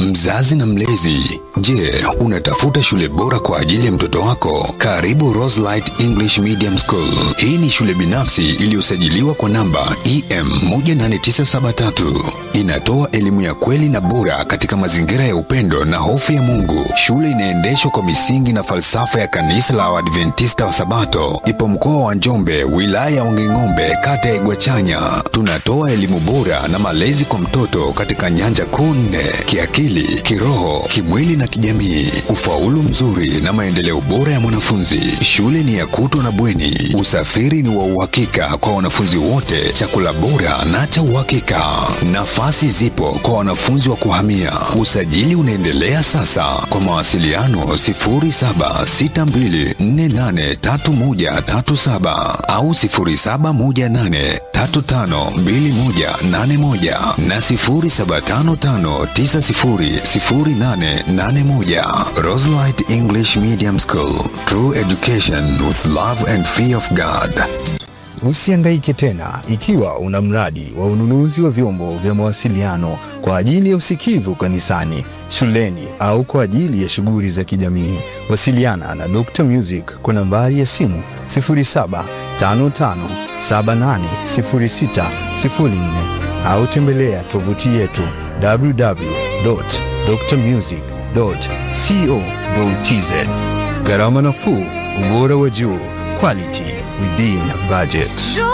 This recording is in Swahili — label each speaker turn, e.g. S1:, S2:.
S1: Mzazi na mlezi, je, unatafuta shule bora kwa ajili ya mtoto wako? Karibu Roselight English Medium School. Hii ni shule binafsi iliyosajiliwa kwa namba EM 18973. Inatoa elimu ya kweli na bora katika mazingira ya upendo na hofu ya Mungu. Shule inaendeshwa kwa misingi na falsafa ya kanisa la Waadventista wa Sabato. Ipo mkoa wa Njombe, wilaya ya Wanging'ombe, kata ya Igwachanya. Tunatoa elimu bora na malezi kwa mtoto katika nyanja kuu nne: kiakili, kiroho, kimwili na kijamii, ufaulu mzuri na maendeleo bora ya mwanafunzi. Shule ni ya kutwa na bweni, usafiri ni wa uhakika kwa wanafunzi wote, chakula bora na cha uhakika. Nafasi zipo kwa wanafunzi wa kuhamia. Usajili unaendelea sasa. Kwa mawasiliano 0762483137 au 0718352181 na 0755900881. Roselight English Medium School. True education with love and fear of God.
S2: Usihangaike tena ikiwa una mradi wa ununuzi wa vyombo vya mawasiliano kwa ajili ya usikivu kanisani, shuleni au kwa ajili ya shughuli za kijamii. Wasiliana na Dr. Music kwa nambari ya simu 0755780604 au tembelea tovuti yetu www.drmusic.co.tz. Gharama nafuu, ubora wa juu, quality within budget.